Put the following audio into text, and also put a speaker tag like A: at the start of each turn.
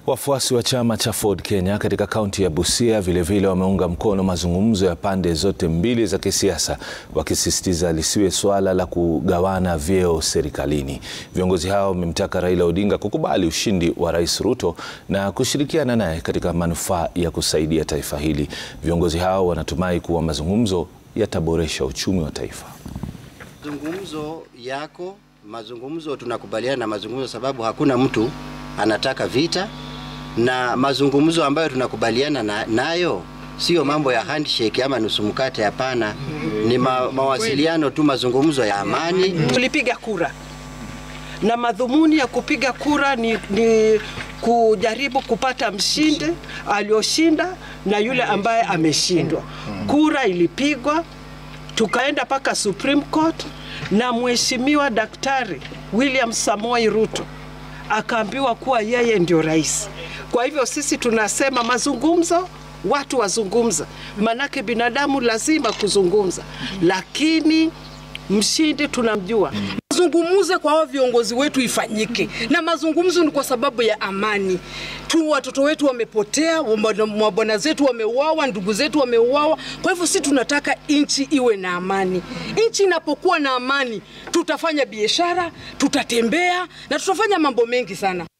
A: Wafuasi wa chama cha Ford Kenya katika kaunti ya Busia vilevile wameunga mkono mazungumzo ya pande zote mbili za kisiasa, wakisisitiza lisiwe suala la kugawana vyeo serikalini. Viongozi hao wamemtaka Raila Odinga kukubali ushindi wa Rais Ruto na kushirikiana naye katika manufaa ya kusaidia taifa hili. Viongozi hao wanatumai kuwa mazungumzo yataboresha uchumi wa taifa.
B: Mazungumzo yako, mazungumzo tunakubaliana na mazungumzo, sababu hakuna mtu anataka vita, na mazungumzo ambayo tunakubaliana na, nayo sio mambo ya handshake ama nusu mkate. Hapana, ni ma, mawasiliano tu, mazungumzo ya amani.
C: Tulipiga kura na madhumuni ya kupiga kura ni, ni kujaribu kupata mshindi aliyoshinda na yule ambaye ameshindwa. Kura ilipigwa tukaenda mpaka Supreme Court na mheshimiwa Daktari William Samoei Ruto akaambiwa kuwa yeye ndio rais. Kwa hivyo sisi tunasema mazungumzo, watu wazungumza, manake binadamu lazima kuzungumza, lakini mshindi tunamjua.
D: Mazungumzo kwa hao viongozi wetu ifanyike, na mazungumzo ni kwa sababu ya amani tu. Watoto wetu wamepotea, mabwana zetu wameuawa, ndugu zetu wameuawa. Kwa hivyo si tunataka nchi iwe na amani. Nchi inapokuwa na amani, tutafanya biashara, tutatembea na tutafanya mambo mengi sana.